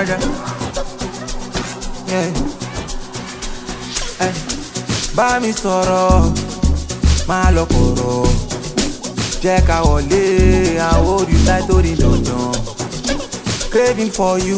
harder. Yeah. Hey. Bá mi sọ̀rọ̀, máa lọ kọ̀rọ̀. Jẹ́ ká wọlé, I hold you tight tó di dandan. Craving for you,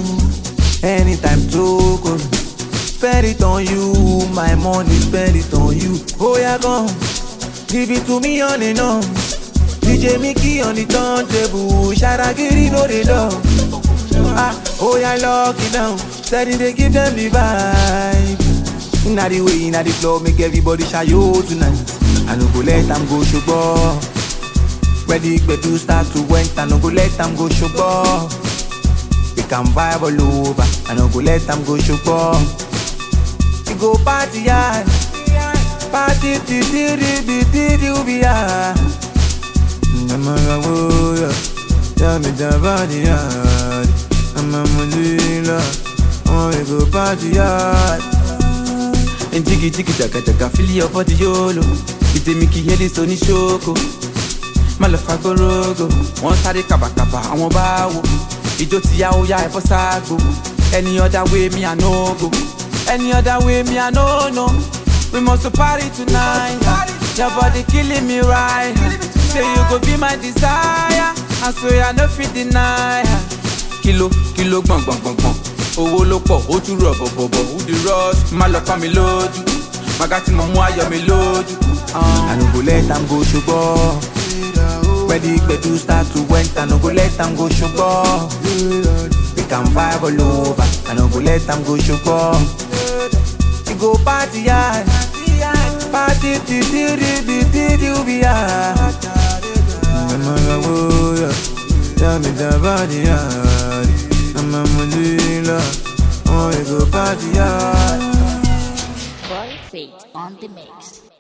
anytime tó kò. Spend it on you, my money spend it on you. Oh yeah, come, give it to me on and on. DJ Mickey on the turntable, Sharagiri no dey love. Ah, oh yeah, lock it down. Steady they give them the vibe. Inna the way, inna the club, make everybody shy yo tonight. I no go let them go sugar. Ready, gbedu start to went, I no go let them go sugar. We can vibe all over, I no go let them go sugar. We go party hard, party till till till till till we are. I'm a warrior, tell me the body hard. I'm a mulila, oh we go party hard. And jiggy jiggy jaga jaga feel your body yolo Ìdè mi kì í yẹ́lẹ̀ sọ ní ṣókò Má lọ fa gbórógò Wọ́n sáré kàbàkàbà àwọn bá wò Ìjó ti yá ó yá ẹ̀fọ́ sáàgò Any other way me I no go Any other way me I no know We must to party tonight Your body killing me right Say you go be my desire I swear I no fit deny Kilo kilo gbọ̀n gbọ̀n gbọ̀n gbọ̀n owó ló pọ̀ ó tún rọ̀ bọ̀bọ̀bọ̀ ó di rush má lọ pa mi lójú màgá tí mo mú ayọ̀ mi lójú. I no go let them go sugar. Ready, gbedu start to went, I no go let them go sugar. We can vibe all over, I no go let them go sugar. We go party hard, party till till till till till we are. I'm a warrior, tell me the body hard. I'm a mulila, oh we go party hard. Boy Fate on the mix.